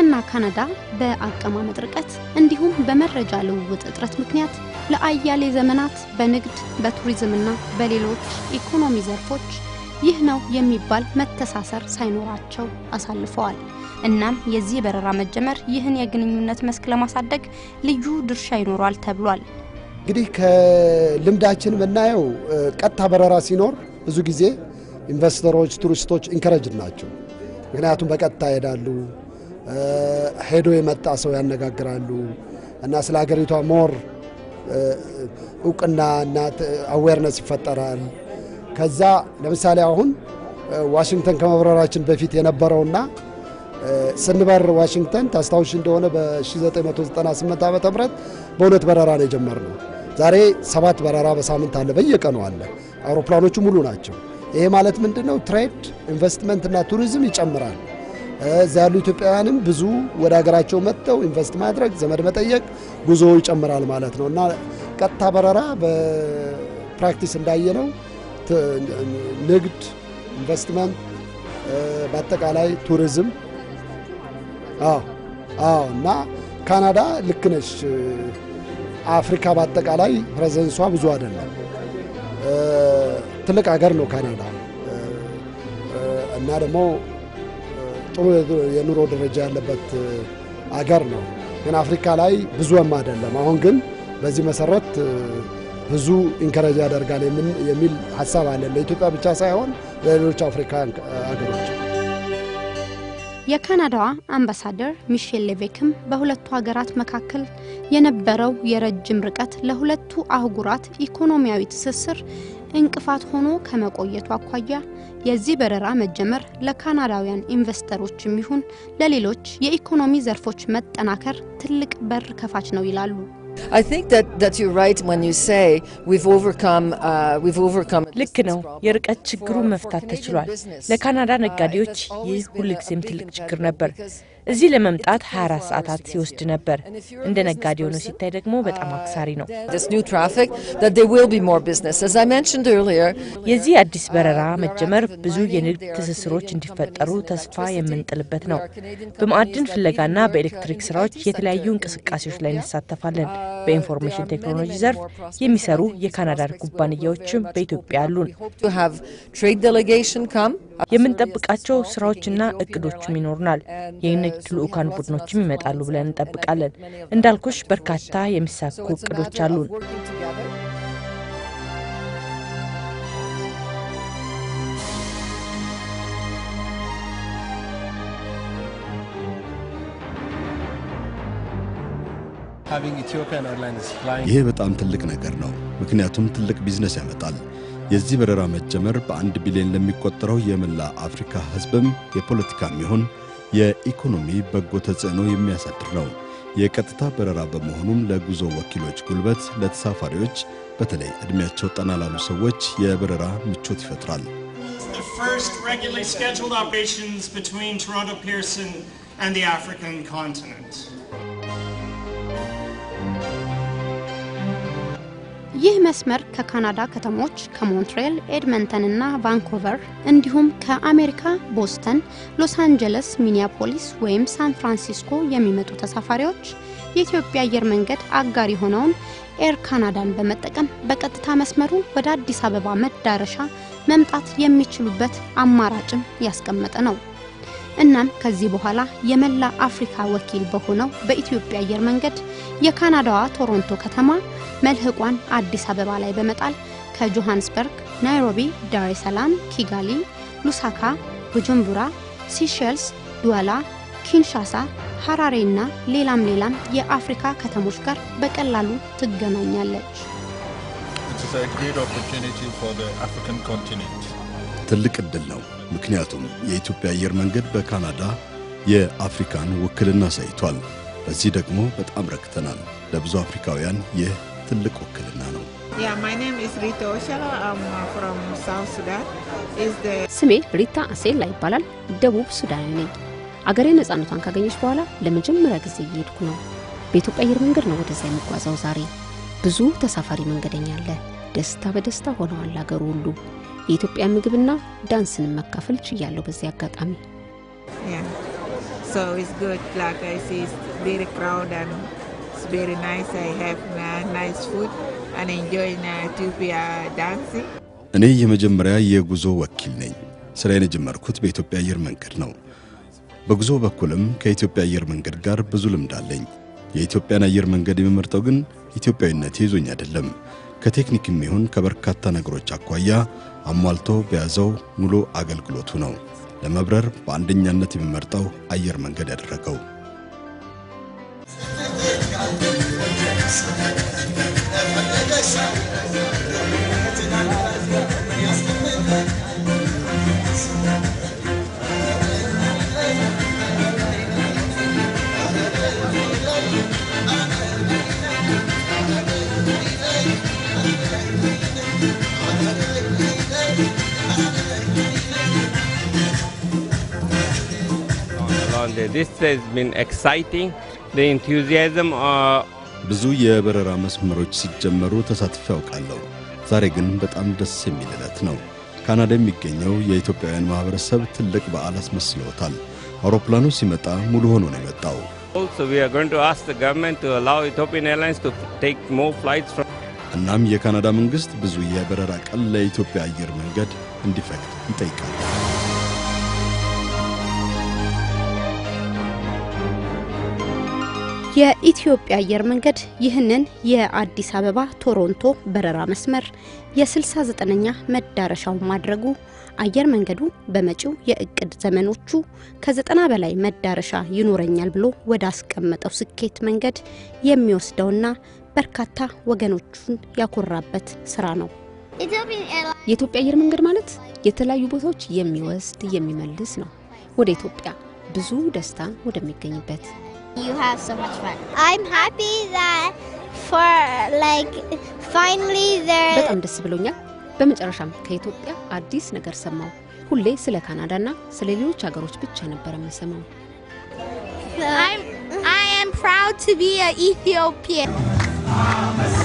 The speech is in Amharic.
ኢትዮጵያና ካናዳ በአቀማመጥ ርቀት እንዲሁም በመረጃ ልውውጥ እጥረት ምክንያት ለአያሌ ዘመናት በንግድ በቱሪዝምና በሌሎች ኢኮኖሚ ዘርፎች ይህ ነው የሚባል መተሳሰር ሳይኖራቸው አሳልፈዋል። እናም የዚህ በረራ መጀመር ይህን የግንኙነት መስክ ለማሳደግ ልዩ ድርሻ ይኖሯል ተብሏል። እንግዲህ ከልምዳችን የምናየው ቀጥታ በረራ ሲኖር ብዙ ጊዜ ኢንቨስተሮች፣ ቱሪስቶች ኢንከረጅድ ናቸው። ምክንያቱም በቀጥታ ይሄዳሉ፣ ሄዶ የመጣ ሰው ያነጋግራሉ እና ስለ ሀገሪቷ ሞር እውቅና እና አዌርነስ ይፈጠራል። ከዛ ለምሳሌ አሁን ዋሽንግተን ከመብረራችን በፊት የነበረውና ስንበር ዋሽንግተን ታስታውሽ እንደሆነ በ1998 ዓ ም በሁለት በረራ ነው የጀመርነው። ዛሬ ሰባት በረራ በሳምንት አለ፣ በየቀኑ አለ። አውሮፕላኖቹ ሙሉ ናቸው። ይሄ ማለት ምንድን ነው? ትሬድ ኢንቨስትመንትና ቱሪዝም ይጨምራል። እዛ ያሉ ኢትዮጵያውያንም ብዙ ወደ ሀገራቸው መጥተው ኢንቨስት ማድረግ፣ ዘመድ መጠየቅ፣ ጉዞ ይጨምራል ማለት ነው እና ቀጥታ በረራ በፕራክቲስ እንዳየነው ንግድ፣ ኢንቨስትመንት፣ በአጠቃላይ ቱሪዝም አዎ አዎ እና ካናዳ ልክ ነች። አፍሪካ በአጠቃላይ ፕሬዘንሷ ብዙ አይደለም። ትልቅ ሀገር ነው ካናዳ እና ደግሞ ጥሩ የኑሮ ደረጃ ያለበት አገር ነው። ግን አፍሪካ ላይ ብዙም አይደለም። አሁን ግን በዚህ መሰረት ብዙ ኢንከረጅ ያደርጋል የሚል ሀሳብ አለን ለኢትዮጵያ ብቻ ሳይሆን ለሌሎች አፍሪካ ሀገሮች። የካናዳዋ አምባሳደር ሚሼል ሌቬክም በሁለቱ ሀገራት መካከል የነበረው የረጅም ርቀት ለሁለቱ አህጉራት ኢኮኖሚያዊ ትስስር እንቅፋት ሆኖ ከመቆየቱ አኳያ የዚህ በረራ መጀመር ለካናዳውያን ኢንቨስተሮችም ይሁን ለሌሎች የኢኮኖሚ ዘርፎች መጠናከር ትልቅ በር ከፋች ነው ይላሉ። I think that, that you're right when you say we've overcome, uh, we've overcome ልክ ነው። የርቀት ችግሩን መፍታት ተችሏል። ለካናዳ ነጋዴዎች ይህ ሁልጊዜም ትልቅ ችግር ነበር። እዚህ ለመምጣት 24 ሰዓታት ሲወስድ ነበር። እንደ ነጋዴ ሆኖ ሲታይ ደግሞ በጣም አክሳሪ ነው። this new traffic, that there will be more business. As I mentioned earlier, የዚህ አዲስ በረራ መጀመር ብዙ የንግድ ትስስሮች እንዲፈጠሩ ተስፋ የምንጥልበት ነው። በማዕድን ፍለጋና በኤሌክትሪክ ስራዎች የተለያዩ እንቅስቃሴዎች ላይ እንሳተፋለን። በኢንፎርሜሽን ቴክኖሎጂ ዘርፍ የሚሰሩ የካናዳ ኩባንያዎችም በኢትዮጵያ አሉን። hope to have trade delegation come. የምንጠብቃቸው ስራዎችና እቅዶችም ይኖሩናል። የንግድ ልዑካን ቡድኖችም ይመጣሉ ብለን እንጠብቃለን። እንዳልኩሽ በርካታ የሚሳኩ So it's a እቅዶች matter of አሉን። working together. Having Ethiopian Airlines flying ይሄ በጣም ትልቅ ነገር ነው፣ ምክንያቱም ትልቅ ቢዝነስ ያመጣል። የዚህ በረራ መጀመር በአንድ ቢሊዮን ለሚቆጠረው የመላ አፍሪካ ሕዝብም የፖለቲካም ይሁን የኢኮኖሚ በጎ ተጽዕኖ የሚያሳድር ነው። የቀጥታ በረራ በመሆኑም ለጉዞ ወኪሎች ጉልበት፣ ለተሳፋሪዎች በተለይ ዕድሜያቸው ጠና ላሉ ሰዎች የበረራ ምቾት ይፈጥራል። the first regularly scheduled operations between Toronto Pearson and the African continent. ይህ መስመር ከካናዳ ከተሞች ከሞንትሬል፣ ኤድመንተን እና ቫንኮቨር እንዲሁም ከአሜሪካ ቦስተን፣ ሎስ አንጀለስ፣ ሚኒያፖሊስ ወይም ሳን ፍራንሲስኮ የሚመጡ ተሳፋሪዎች የኢትዮጵያ አየር መንገድ አጋር የሆነውን ኤር ካናዳን በመጠቀም በቀጥታ መስመሩ ወደ አዲስ አበባ መዳረሻ መምጣት የሚችሉበት አማራጭም ያስቀመጠ ነው። እናም ከዚህ በኋላ የመላ አፍሪካ ወኪል በሆነው በኢትዮጵያ አየር መንገድ የካናዳዋ ቶሮንቶ ከተማ መልህቋን አዲስ አበባ ላይ በመጣል ከጆሃንስበርግ፣ ናይሮቢ፣ ዳሬ ሰላም፣ ኪጋሊ፣ ሉሳካ፣ ቡጁምቡራ፣ ሲሸልስ፣ ዱዋላ፣ ኪንሻሳ፣ ሀራሬ እና ሌላም ሌላም የአፍሪካ ከተሞች ጋር በቀላሉ ትገናኛለች። It is a great opportunity for the African continent. ትልቅ ዕድል ነው፣ ምክንያቱም የኢትዮጵያ አየር መንገድ በካናዳ የአፍሪካን ውክልና አሳይቷል። በዚህ ደግሞ በጣም ረክተናል። ለብዙ አፍሪካውያን ይህ ትልቅ ውክልና ነው። Yeah, my name is Rita Oshala. I'm uh, from South Sudan. Is the ስሜ ሪታ አሴላ ይባላል። ደቡብ ሱዳናዊ ነኝ። አገሬ ነጻነቷን ካገኘች በኋላ ለመጀመሪያ ጊዜ እየሄድኩ ነው። በኢትዮጵያ አየር መንገድ ነው ወደዛ የምጓዘው። ዛሬ ብዙ ተሳፋሪ መንገደኛ አለ። ደስታ በደስታ ሆነዋል አገሩ ሁሉ። የኢትዮጵያ ምግብና ዳንስን መካፈል ችያለሁ በዚህ አጋጣሚ። yeah. So it's good. Like I see, it's very crowded and it's very nice. I have uh, nice food and enjoying uh, Ethiopia dancing. እኔ የመጀመሪያ የጉዞ ወኪል ነኝ። ስራዬን የጀመርኩት በኢትዮጵያ አየር መንገድ ነው። በጉዞ በኩልም ከኢትዮጵያ አየር መንገድ ጋር ብዙ ልምድ አለኝ። የኢትዮጵያን አየር መንገድ የምመርጠው ግን ኢትዮጵያዊነቴ ይዞኝ አይደለም። ከቴክኒክም ይሁን ከበርካታ ነገሮች አኳያ አሟልቶ በያዘው ሙሉ አገልግሎቱ ነው ለመብረር በአንደኛነት የምመርጠው አየር መንገድ ያደረገው። along there. This has been exciting. The enthusiasm uh, ብዙ የበረራ መስመሮች ሲጀመሩ ተሳትፌ ያውቃለሁ። ዛሬ ግን በጣም ደስ የሚል ዕለት ነው። ካናዳ የሚገኘው የኢትዮጵያውያን ማህበረሰብ ትልቅ በዓል አስመስለውታል። አውሮፕላኑ ሲመጣ ሙሉ ሆኖ ነው የመጣው። also we are going to ask the government to allow Ethiopian Airlines to take more flights from እናም የካናዳ መንግሥት ብዙ የበረራ ቀን ለኢትዮጵያ አየር መንገድ እንዲፈቅድ ይጠይቃል። የኢትዮጵያ አየር መንገድ ይህንን የአዲስ አበባ ቶሮንቶ በረራ መስመር የ69ኛ መዳረሻው ማድረጉ አየር መንገዱ በመጪው የእቅድ ዘመኖቹ ከዘጠና በላይ መዳረሻ ይኖረኛል ብሎ ወደ አስቀመጠው ስኬት መንገድ የሚወስደውና በርካታ ወገኖቹን ያኮራበት ስራ ነው። የኢትዮጵያ አየር መንገድ ማለት የተለያዩ ቦታዎች የሚወስድ የሚመልስ ነው። ወደ ኢትዮጵያ ብዙ ደስታ ወደሚገኝበት You have so much fun. I'm happy that for like finally there. በጣም ደስ ብሎኛል። በመጨረሻም ከኢትዮጵያ አዲስ ነገር ሰማው። ሁሌ ስለ ካናዳና ስለ ሌሎች ሀገሮች ብቻ ነበር የምሰማው። I'm I am proud to be an Ethiopian.